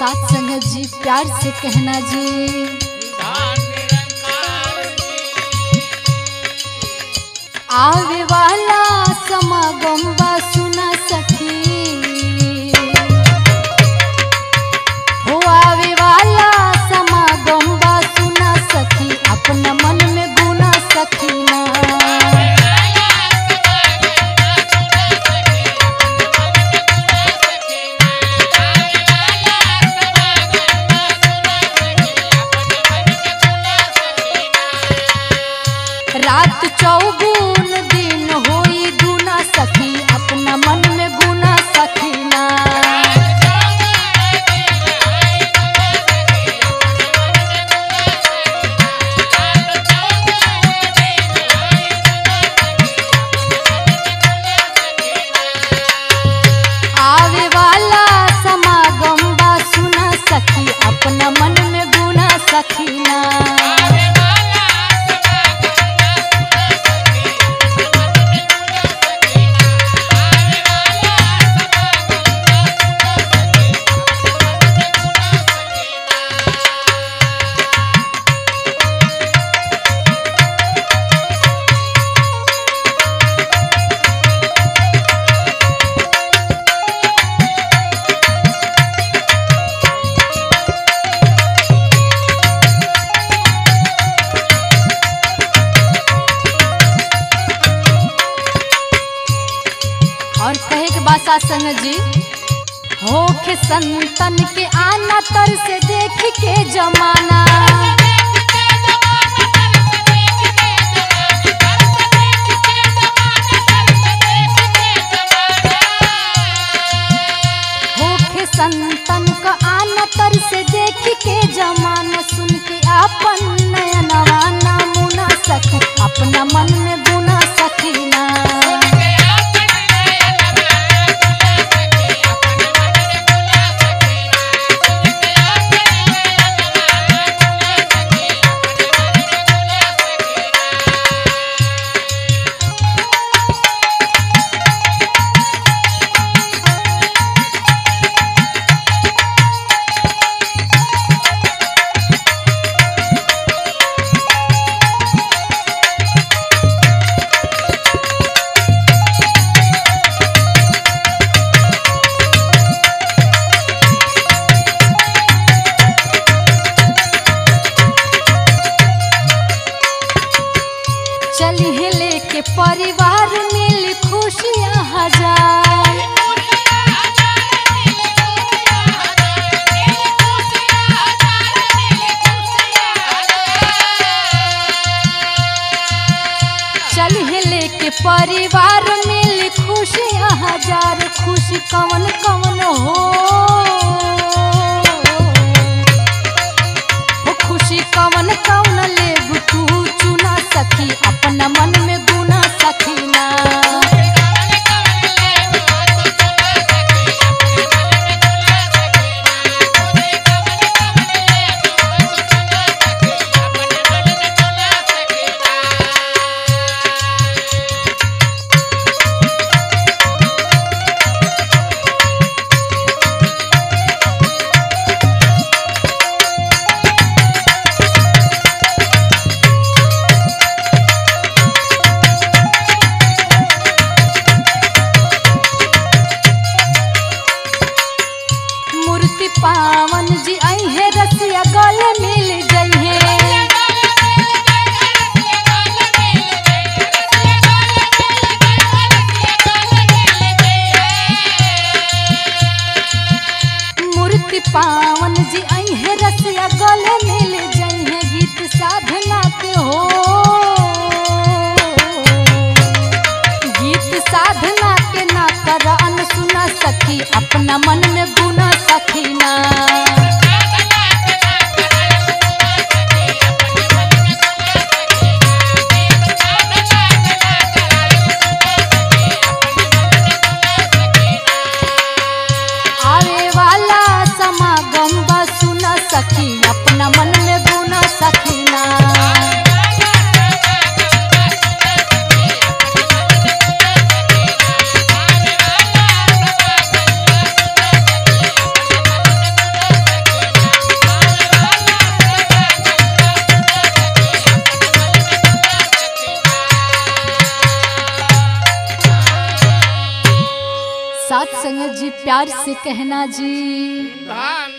साथ संगत जी प्यार से कहना जी धान निरंकार आवे वाला समागम बा सुना सखी हो आवे वाला समागम बा सुना सखी अपना मन में गुना सखीना रात चौगुन दिन होई दुना सखी अपना मन में गुना सखीना आवे वाला समागम बा सुना सखी अपना मन में गुना सखीना और कहे के बाद साथ संग जी होखे संतन के आना तर से देख के जमाना होखे संतन का आना तर से देख के जमाना सुन के अपन नयनवा नमुना सखी अपना मन में गुना सखीना चलिए लेके परिवार मिल खुशियाँ हजार चलिए लेके परिवार मिल खुशियाँ हजार खुशी कवन कवन हो हो खुशी कवन कवन लेबू तू चुना सखी अपना मन में गुना सखीना मूर्ति पावन जी आई है रसिया गल मिल जई है मूर्ति पावन जी आई है रसिया गल मिल जई है गीत साधना के हो गीत साधना के ना कर अन सुना सखी अपना मन में गुना सखीना आवे वाला समागम बा सुना सखी अपना मन में गुना सखीना संग जी प्यार से कहना जी धन